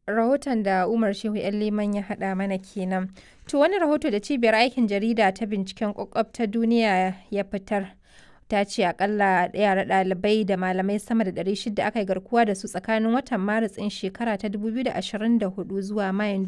rahoton da Umar Shehu ‘yan Liman ya haɗa mana kenan. To wani rahoto da cibiyar aikin jarida ta binciken ƙwaƙwaf ta duniya ya fitar. Ta ce akalla yara ɗalibai da malamai sama da 600 aka yi garkuwa da su tsakanin watan Maris ɗin shekara ta 2024 zuwa Mayun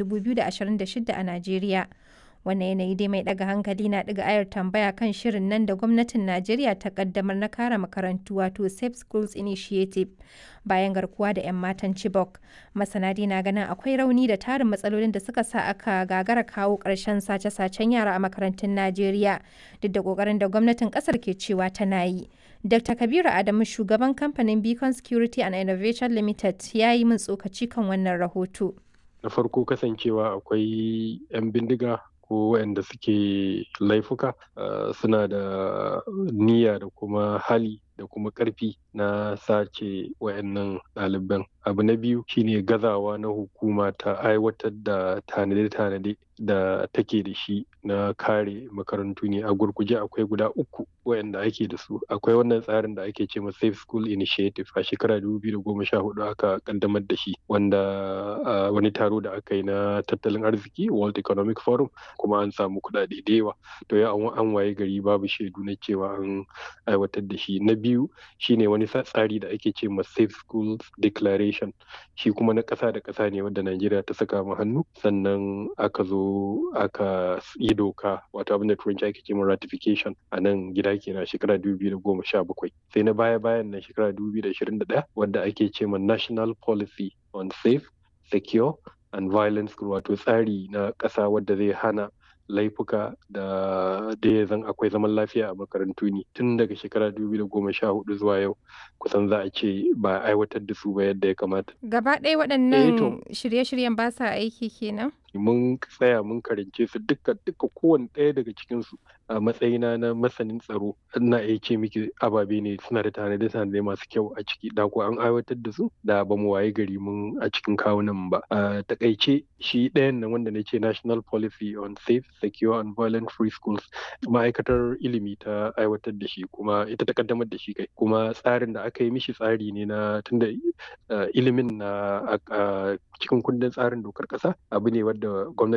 2026 a Najeriya. Wannan yanayi dai mai ɗaga hankali na ɗiga ayar tambaya kan shirin nan da gwamnatin Najeriya ta ƙaddamar na kare makarantu wato Safe Schools Initiative bayan garkuwa da 'yan matan Chibok. Masana dai na ganin akwai rauni da tarin matsalolin da suka sa aka gagara kawo ƙarshen sace-sacen yara a makarantun Najeriya duk da ƙoƙarin da gwamnatin ƙasar ke cewa tana yi. Dr. Kabiru Adamu shugaban kamfanin Beacon Security and Innovation Limited ya yi min tsokaci kan wannan rahoto. Na farko kasancewa akwai 'yan bindiga ko waɗanda suke laifuka suna da niyya da kuma hali da kuma ƙarfi na sace wayannan ɗaliban abu na biyu shine gazawa na hukuma ta aiwatar da tanade-tanade da take da shi na kare makarantu ne a gurguje akwai guda uku wayanda ake da su akwai wannan tsarin da ake ce ma safe school initiative a shekara 2014 aka kaddamar da shi wanda wani taro da aka yi na tattalin arziki world economic forum kuma an samu kuɗaɗe da yawa to ya an waye gari babu shaidu na cewa an aiwatar da shi na biyu shine wani tsari da ake ce ma safe schools declaration shi kuma na ƙasa da ƙasa ne wanda Najeriya ta saka mu hannu sannan aka zo aka yi doka wato abin da turanci ake ce ma ratification a nan gida kenan shekara 2017 sai na baya bayan nan shekara 2021 wanda ake ce ma national policy on safe secure and violence wato tsari na ƙasa wadda zai hana laifuka da da ya zan akwai zaman lafiya a makarantu ne tun daga shekara 2014 zuwa yau kusan za a ce ba aiwatar da su ba yadda ya kamata. Gaba ɗaya waɗannan shirye-shiryen ba sa aiki kenan? mun tsaya mun karance su duka duka kowane ɗaya daga cikin su a matsayina na masanin tsaro ina iya ce miki ababe ne suna da tanade tanade masu kyau a ciki da ko an aiwatar da su da ba mu waye gari mun a cikin kawunan ba a takaice shi ɗayan nan wanda na ce national policy on safe secure and violent free schools ma'aikatar ilimi ta aiwatar da shi kuma ita ta kaddamar da shi kai kuma tsarin da aka yi mishi tsari ne na tunda ilimin na cikin kundin tsarin dokar ƙasa abu ne wadda gwamnati